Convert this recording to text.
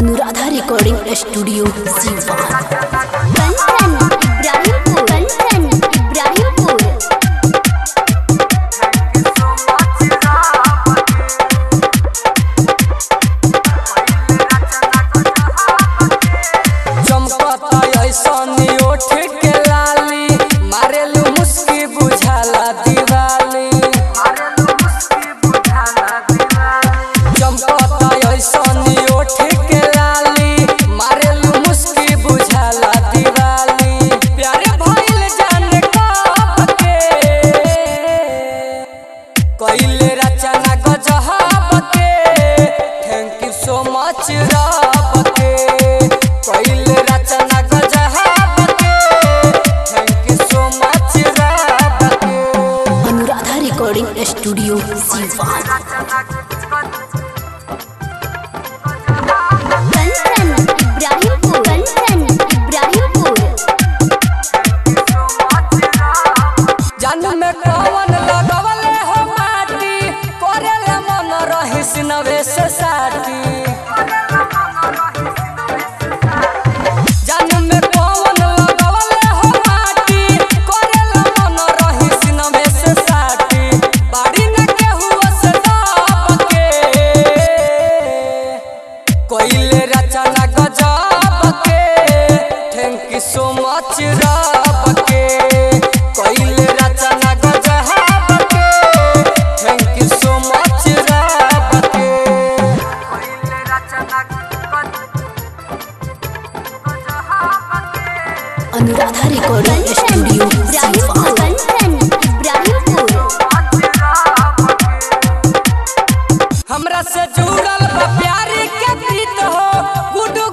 Anuradha recording studio Siwan Kanchan Ibrahimpur Kanchan Ibrahimpur चमकता ऐसनी ओठ के लाली मारेलू मुस्की बुझाला दिवाली चमकता ऐसनी ओठ के लाली मारेलू मुस्की बुझाला दिवाली प्यारे भइल जाने कब के कइले रचना गजहब के थैंक यू सो मच रब के कइले रचना गजहब के थैंक यू सो मच रब के अनुराधा रिकॉर्डिंग स्टूडियो सीवान कंचन इब्राहिमपुर कंचन इब्राहिमपुर जन्म में कवन लगवले हो माटी करेले मन रहिस नवेश साथी जन्म में कवन लगवले हो माटी करेले मन रहिस नवेश साथी बाड़ी न केहू से दाब के कोइले रचना गजब के थैंक यू सो मच रब के कोइले रचना गजब के थैंक यू सो मच रब के अनुराधा रिकॉर्डिंग कंचन स्टूडियो इब्राहिमपुर सीवान कंचन इब्राहिमपुर हमरा से जुड़ल बा प्यारी के प्रीत हो गुडू